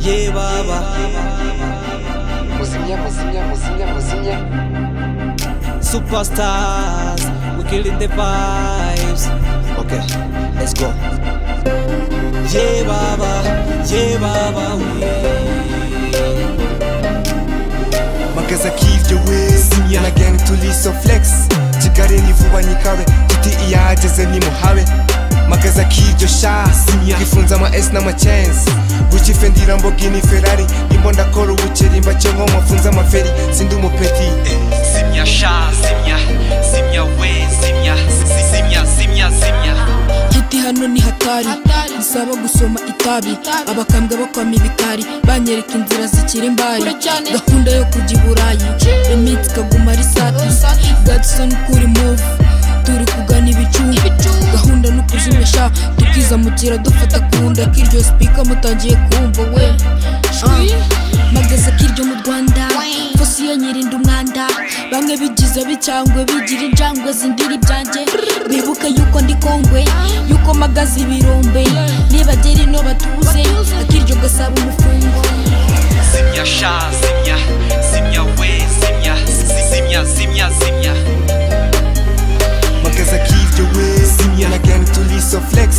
ye baba muzimya muzimya muzimya muzimya superstars we killing the vibes okay let's go ye baba ye baba magaza k'ibyo we simya geni turiso flex kigali ni vuba nyikawe tuti iyageze nimuhabe magaza k'iryo sha simya gifunze ama esi n'amacyensi bukife ndira mbogini ferari imbo ndakora ubukeri mbake nko mwafunze amaferi sindi umupeti Simya sha, simya, simya we, simya, si- simya, simya, simya. hiti hano ni hatari bisaba gusoma itabi abakambwe bakwama ibitari banyereka inzira zikiri imbari gahunda yo kujya i burayi imitsi ikaguma ari sati gadson kuri move turi kugana ibicu gahunda no kuzimisha tukizamukira dufata ku nda k'iryo sipika mutangiye kumva we Ah, magaze k'iryo mu rwanda fosiyo nyirinda umwanda bamwe bigize bicyangwe bigira injangwe zindira ibyanjye bibuke yuko ndi kongwe yuko magaze ibirombe nibagira ino batuze ak'iryo gasaba umufungo Simya sha, simya, simya we, simya, si- simya, simya, simya. magaza k'ibyo we simya geni turiso flex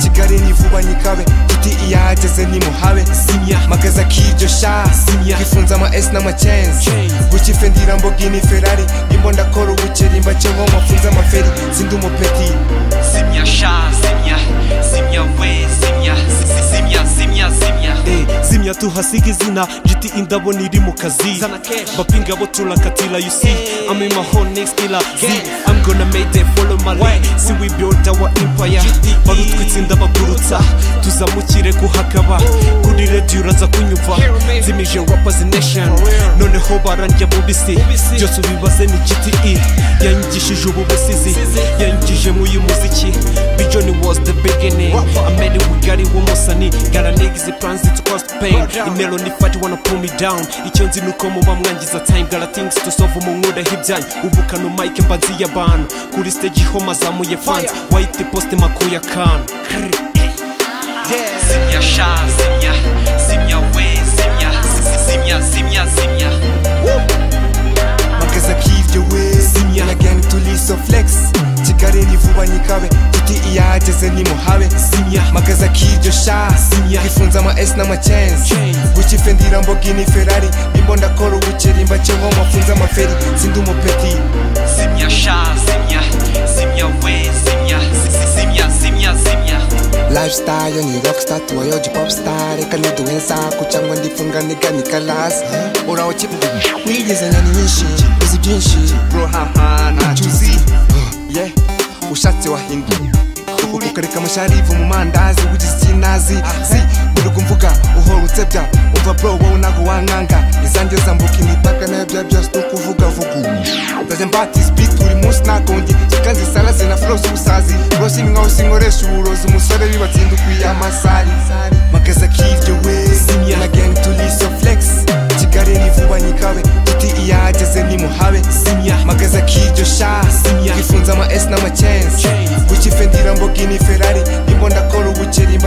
kigali ni vuba nyikawe tuti iyageze nimuhabe simya magaza k'iryo sha simya gifunze ama esi n'amacyensi bukife ndira mbogini ferari imbo ndakora ubukeri mbake nko mwafunze amaferi sindi umupeti Simya sha, simya, simya we, simya, si- simya, simya, simya. Eh, zimya tuhasiga izina giti indabo niri mu kazi bapinga bo turakatira you see i'm in my whole next killer see i'm gonna make them follow my lead see we build our empire barutwitse ndabagurutsa tuzamukire kuhakaba kuri radio uraza kunyumva zimije rappers nation noneho barandya bubisi byose ubibaze ni gte yanyigishije ubu busizi yanyigije mu uyu muziki bijon was the beginning amene wigari w'umusani gara niggas it plans it to cause pain imero ni fight wanna pull me down icyo nzi nuko muba mwangiza time gara things to solve mu nkura hibyanyu ubukana mike mbanzi y'abantu kuri stage ho mazamuye fans white post makuya kan Simya sha, simya, simya we, simya, si- simya, simya, simya. magaza k'ibyo we simya geni turiso flex kigali ni vuba nyikawe tuti iyageze nimuhabe simya magaza k'iryo sha simya gifunze ama esi n'amacyensi bukife ndira mbogini ferari imbo ndakora ubukeri mbake nko mwafunze amaferi sindi umupeti Simya sha, simya, simya we, simya, si- simya, simya, simya. lifestyle yo ni rockstar tuwa yo ji popstar reka ntaduhe nsaku cyangwa ndifunga niganika lasi uraho kivuga wigeze nani nyinshi uzi byinshi bro haha ntacyo uzi ye ushatse wahinda ukareka amasharivu mu mandazi wigize ikinazi si biruga mvuga uhora utsebya umva bro wowe ntabwo wankanga izanjye zambuka imipaka nayo bya byose ni ukuvuga vuga ndajya mbati sipiti buri munsi ntakonge kikanzi salaze na flose ubusazi rwose ni nkaho sinkoresha uburozi umusore bibatsinda ukwiye amasari magaza k'iryo we simya na geni turiso flex kigali ni vuba nyikawe tuti iyageze nimuhabe simya magaza k'iryo sha simya gifunze ama esi n'amacyensi bukife ndira mbogini ferari imbo ndakora ubukeri